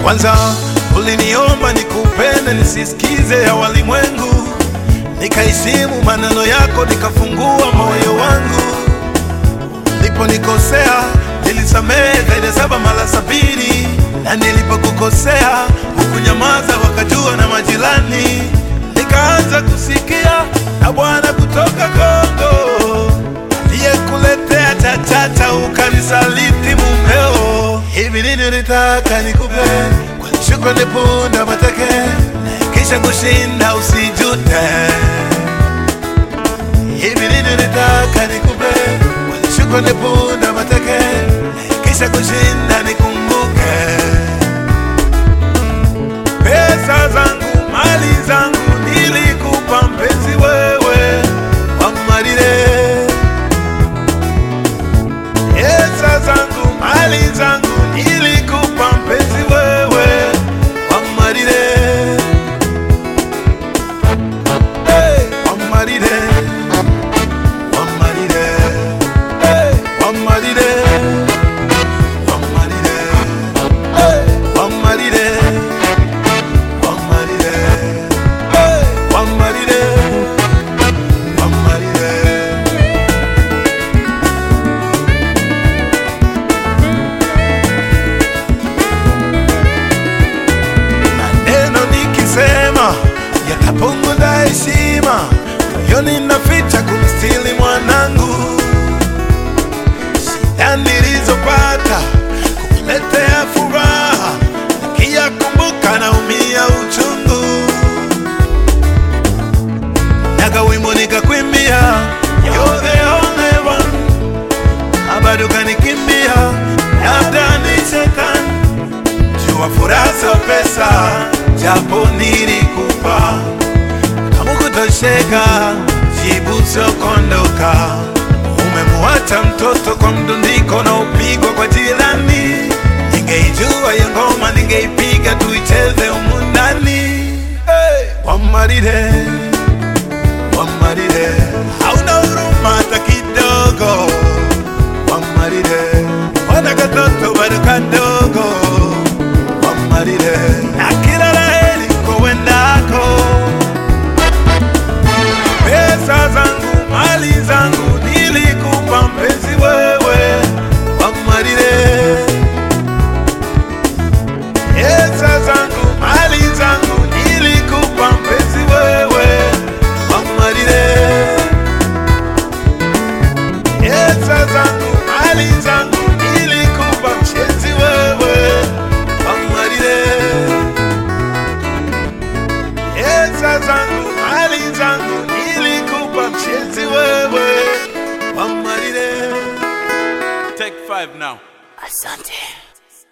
Kwanza uliniomba nikupende nisisikize ya walimwengu, nikaheshimu maneno yako, nikafungua moyo wangu. Niliponikosea nilisamehe zaidi ya saba mara sabini, na nilipokukosea hukunyamaza, wakajua na majirani. Nikaanza kusikia na Bwana kutoka Kongo aliyekuletea chachata, ukanisaliti mumeo. Hivi nini nitaka nikupe kwa shukrani, punda mateke, kisha kushinda usijute. Hivi nini nitaka nikupe kwa shukrani, punda mateke, kisha kushinda nikumbuke. Pesa zangu, mali zangu nilikupa mpenzi wewe, wamarire Pesa zangu, mali zangu nilikupa mpenzi wewe, wamarire hey, wamarire wamarire hey, wamarire wamarire hey, wamarire wamarire hey, wamarire wamarire maneno nikisema yatapunguza heshima, moyoni naficha kumstili mwanangu. Shida nilizopata kukuletea furaha, nikiyakumbuka naumia uchungu. Naga wimbo nikakwimbia, you're the only one, na bado kanikimbia, labda ni shetani jua furaha sio pesa, japo nilikupa kama kutosheka, jibu sio kuondoka. Umemuacha mtoto kwa mdundiko na upigwa kwa jirani. Ningeijua hiyo ngoma, ningeipiga tuicheze humu ndani. Hey! Wamarire, wamarire, hauna huruma hata kidogo. Wamarire, wana katoto bado kadogo wamarire na kila laheri kowendako. Pesa zangu, mali zangu nilikupa mpenzi wewe, wamarire. Pesa zangu, mali zangu nilikupa mpenzi wewe, wamarire. Pesa zangu, mali zangu nilikupa mpenzi wewe, wamarire. Pesa zangu, mali zangu nilikupa mpenzi wewe, wamarire. Take five now. Asante.